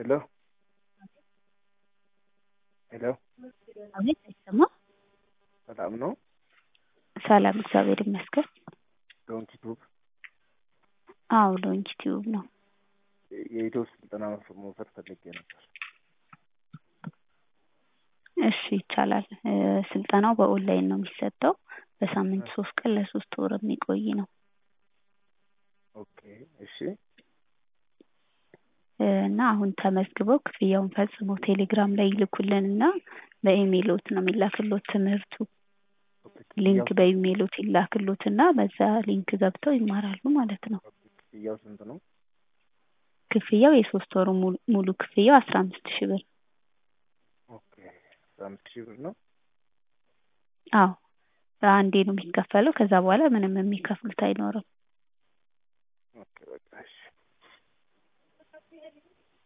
ሄሎ ሄሎ አቤት አይሰማም? ሰላም ነው? ሰላም እግዚአብሔር ይመስገን። ዶንኪ ቱብ አዎ ዶንኪ ቲዩብ ነው። የኢትዮ ስልጠና መውሰድ ፈልጌ ነበር። እሺ ይቻላል። እ ስልጠናው በኦንላይን ነው የሚሰጠው። በሳምንት ሶስት ቀን ለሶስት ወር የሚቆይ ነው። ኦኬ እሺ እ እና አሁን ተመዝግበው ክፍያውን ፈጽመው ቴሌግራም ላይ ይልኩልንና በኢሜይሎት ነው የሚላክሎት ትምህርቱ። ሊንክ በኢሜይሎት ይላክሎትና በዛ ሊንክ ገብተው ይማራሉ ማለት ነው። ክፍያው ስንት ነው? ክፍያው የሶስት ወሩ ሙሉ ሙሉ ክፍያው አስራ አምስት ሺህ ብር። ኦኬ አስራ አምስት ሺህ ብር ነው። አዎ በአንዴ ነው የሚከፈለው። ከዛ በኋላ ምንም የሚከፍሉት አይኖርም። ኦኬ በቃ እሺ